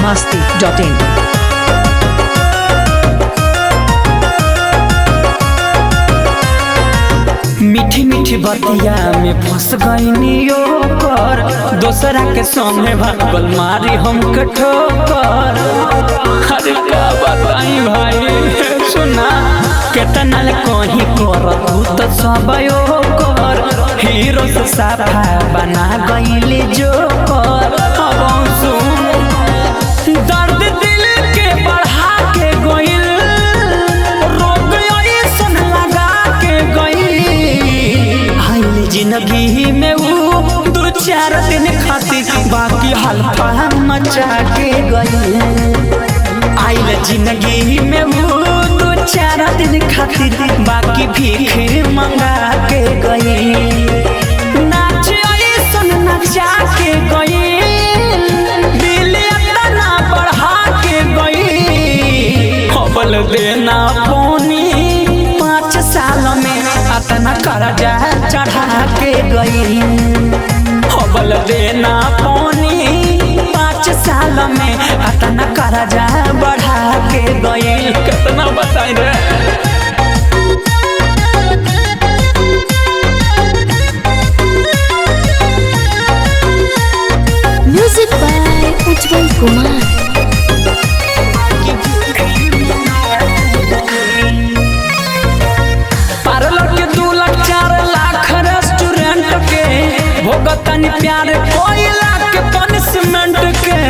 masti.in. मीठी मीठी बतिया में फंस गईनी ओकर दोसरा के संगे भागल मारी हम ठोकर अरे का बताई भाई सुना केतना ले कहीं कर तू तो सब ओकर हीरो से साफा बना गईले जोकर अब सुन दर्द दिल के बढ़ा के गइल रोग ऐसन लगा के गइल आइल जिंदगी में वो दो चार दिन खातिर बाकी हल्का मचा के गइल आइल जिंदगी में वो दो चार दिन खातिर बाकी भीख मंगा के गइल नाच ऐसन नचा के गइल दिल इतना बढ़ा के गइल हबल देना पोनी पाँच साल में अतना कर्जा चढ़ा के गइल हबल देना पोनी पाँच साल में अतना कर्जा बढ़ा के गइल कितना बताई रे Music by Ujjwal Kumar. Parlour के दू लाख चार लाख रेस्टोरेंट के भोगतनी प्यार कोई लाख पनिशमेंट के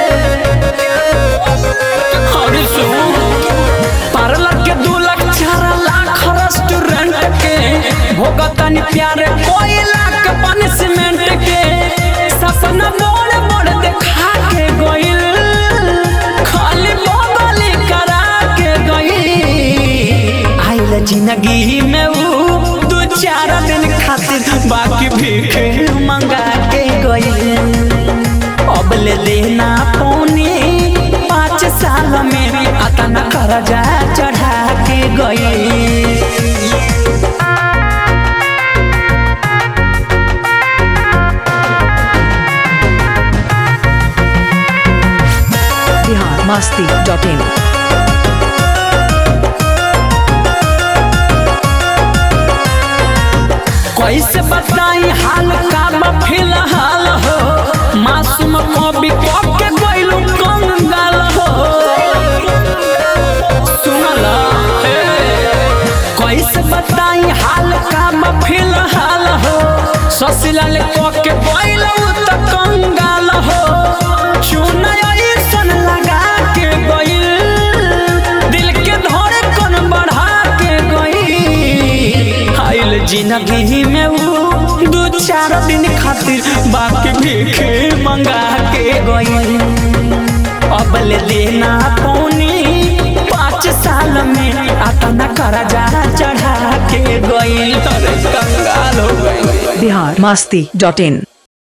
अरे सुन पार्लर के दू लाख चार लाख रेस्टोरेंट के भोगतनी प्यार कोई लाख पनिशमेंट के सपना मोड़ मोड़ देखा के गइल खाली बगली करा के गइल आइल जिंदगी में वो दो चार दिन खातिर बाकी भीख मंगा के गइल अब ले देना पौने पाँच साल में अतना कर्जा चढ़ा के गइल Bihar masti.in. कैसे बताई हाल का बा फिलहाल हो मासूम कवि के गइलू कंगाल हो सुनला हे। कैसे बताई हाल का बा फिलहाल हो ससुराल के गइलू त कंगाल हो चुना ऐसन लगा के गइल दिल के धड़कन बढ़ा के गइल आइल जिंदगी में वो दो चार दिन खातिर बाकी भीख मंगा के गइल अब ले देना पौनी पाँच साल में अतना कर्जा चढ़ा के गइल अरे कंगाल हो गइल Bihar masti.in.